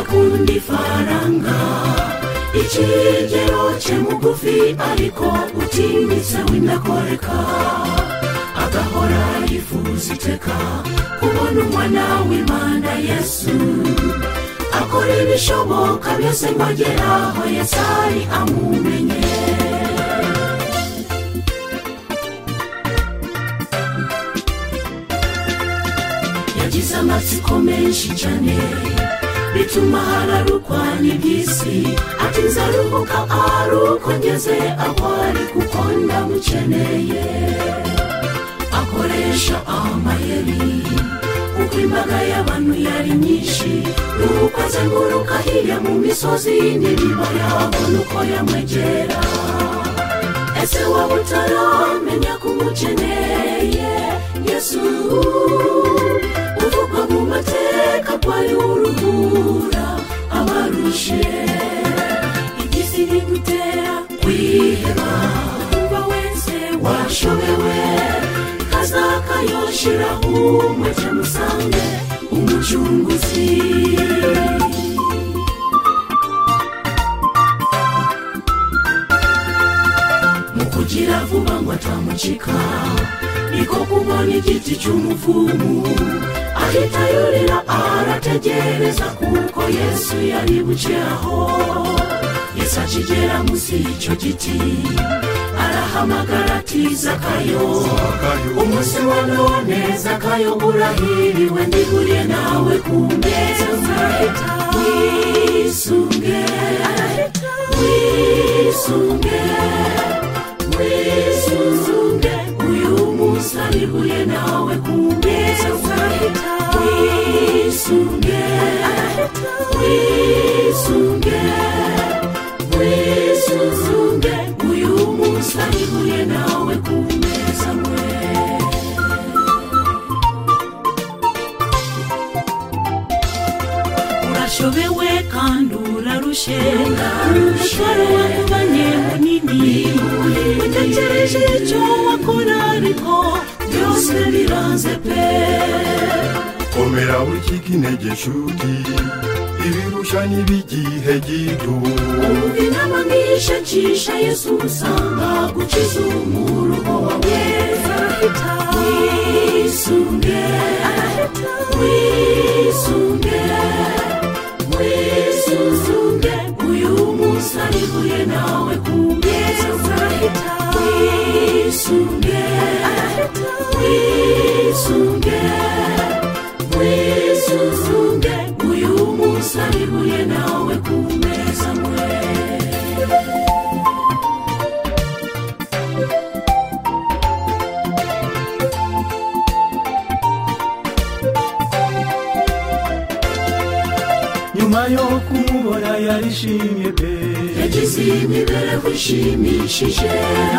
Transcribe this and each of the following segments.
kundi faranga ikirengero cye mugufi ariko utinyitse w'indakoreka agahora yifuza iteka kubona umwana w'imana yesu akora ibishoboka byose ngo agere aho yesari amumenye yagize amatsiko menshi cyane bituma hararukwa n'iby'isi ati nzaruhuka ari uko ngeze aho ari kuko ndamukeneye akoresha amayeri kuko imbaga y'abantu yari nyinshi nuko azenguruka hirya mu misozi n'ibibaya abona uko yamwegera ese waba utaramenya ko umukeneye yesu uvugwa mu mateka ko ari we uruhura abarushe iby'isi bigutera kwiheba kuba wese washobewe kazakayoshiraho umwete musange umucunguzi mu kugira vuba ngo atamucika niko kubona igiti cy'umuvumu ahita yurira arategereza kuko yesu yari buce aho yesu akigera munsi y'icyo giti arahamagara ati zakayo umunsi wa none zakayo urahiriwe ndihuriye nawe ku meza wisunge wisunge wisunge uyu munsi aribuye nawe kumeza uzahita wisunge wisunge wisunge uyu munsi aribuye nawe kumeza mwe urashobewe kandi urarushe umutwaro wakubanye munini utekereje icyo wakora ariko byose biranze pe komera wicike intege nshuti ibirushya n'iby'igihe gito umva inama nk'iyishakisha yesu usanga gukiza umuruho wawe wisunge wisunge wisunge uyu munsi aribuye nawe kumeza uzahita wisunge wisunge wisunge uyu munsi aribuye nawe kumeza mwe nyuma yo kumubona yarishimye pe yagize imibereho ishimishije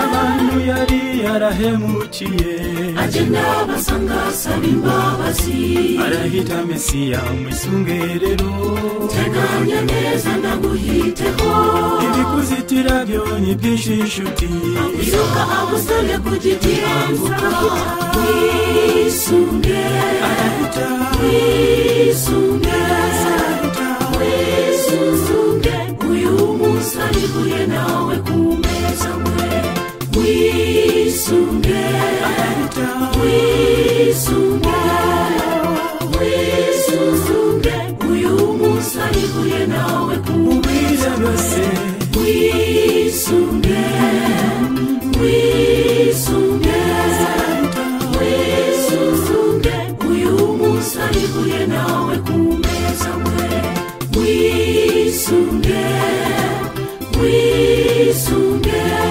abantu yari yarahemukiye agenda basanga asaba imbabazi arahita mesiya mwisunge rero teganya neza ndaguhiteho ibikuzitira byo ni byinshi inshuti izuba agusabye ku giti ambuka wisunge arahita wisunge wisunge uyu munsi aribuye nawe ku meza mwe wisunge arahita wisunge wisunge uyu munsi aribuye nawe ku ubwiza byose wisunge wisunge wisunge uyu munsi aribuye nawe ku meza mwe wisunge wisunge